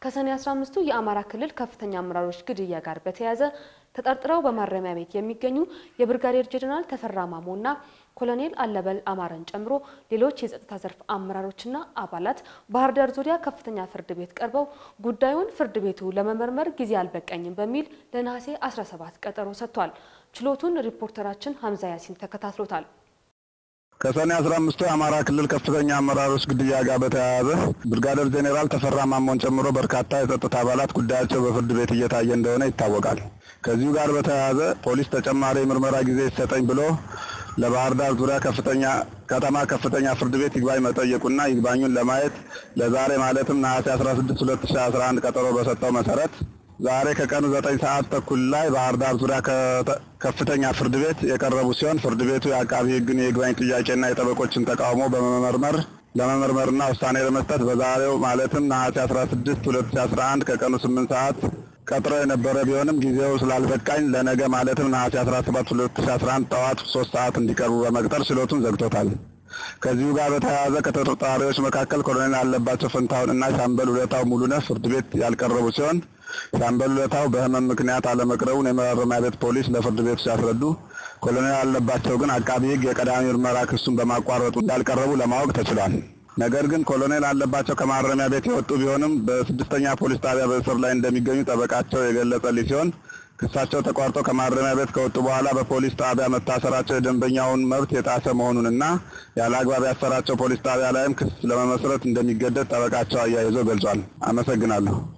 ከሰኔ 15ቱ የአማራ ክልል ከፍተኛ አመራሮች ግድያ ጋር በተያያዘ ተጠርጥረው በማረሚያ ቤት የሚገኙ የብርጋዴር ጄኔራል ተፈራ ማሞና ኮሎኔል አለበል አማረን ጨምሮ ሌሎች የጸጥታ ዘርፍ አመራሮችና አባላት ባህር ዳር ዙሪያ ከፍተኛ ፍርድ ቤት ቀርበው ጉዳዩን ፍርድ ቤቱ ለመመርመር ጊዜ አልበቃኝም በሚል ለነሐሴ 17 ቀጠሮ ሰጥቷል። ችሎቱን ሪፖርተራችን ሀምዛ ያሲን ተከታትሎታል። ከሰኔ 15 የአማራ ክልል ከፍተኛ አመራሮች ግድያ ጋር በተያያዘ ብርጋዴር ጄኔራል ተፈራ ማሞን ጨምሮ በርካታ የጸጥታ አባላት ጉዳያቸው በፍርድ ቤት እየታየ እንደሆነ ይታወቃል። ከዚሁ ጋር በተያያዘ ፖሊስ ተጨማሪ የምርመራ ጊዜ ይሰጠኝ ብሎ ለባህር ዳር ዙሪያ ከፍተኛ ከተማ ከፍተኛ ፍርድ ቤት ይግባኝ መጠየቁና ይግባኙን ለማየት ለዛሬ ማለትም ነሐሴ 16 2011 ቀጠሮ በሰጠው መሰረት ዛሬ ከቀኑ ዘጠኝ ሰዓት ተኩል ላይ ባህር ዳር ዙሪያ ከፍተኛ ፍርድ ቤት የቀረቡ ሲሆን ፍርድ ቤቱ የአቃቢ ሕግን የይግባኝ ጥያቄና የጠበቆችን ተቃውሞ በመመርመር ለመመርመርና ውሳኔ ለመስጠት በዛሬው ማለትም ነሐሴ 16 2011 ከቀኑ 8 ሰዓት ቀጥሮ የነበረ ቢሆንም ጊዜው ስላልበቃኝ ለነገ ማለትም ነሐሴ 17 2011 ጠዋት 3 ሰዓት እንዲቀርቡ በመቅጠር ችሎቱን ዘግቶታል። ከዚሁ ጋር በተያያዘ ከተጠርጣሪዎች መካከል ኮሎኔል አለባቸው ፈንታሁን እና ሻምበል ውለታው ሙሉነህ ፍርድ ቤት ያልቀረቡ ሲሆን ሻምበል ውለታው በህመም ምክንያት አለመቅረቡን የማረሚያ ቤት ፖሊስ ለፍርድ ቤቱ ሲያስረዱ፣ ኮሎኔል አለባቸው ግን አቃቢ ህግ የቀዳሚ ምርመራ ክሱን በማቋረጡ እንዳልቀረቡ ለማወቅ ተችሏል። ነገር ግን ኮሎኔል አለባቸው ከማረሚያ ቤት የወጡ ቢሆንም በስድስተኛ ፖሊስ ጣቢያ በእስር ላይ እንደሚገኙ ጠበቃቸው የገለጸልኝ ሲሆን ክሳቸው ተቋርጦ ከማረሚያ ቤት ከወጡ በኋላ በፖሊስ ጣቢያ መታሰራቸው የደንበኛውን መብት የጣሰ መሆኑንና ያለ አግባብ ያሰራቸው ፖሊስ ጣቢያ ላይም ክስ ለመመስረት እንደሚገደድ ጠበቃቸው አያይዞ ገልጿል። አመሰግናለሁ።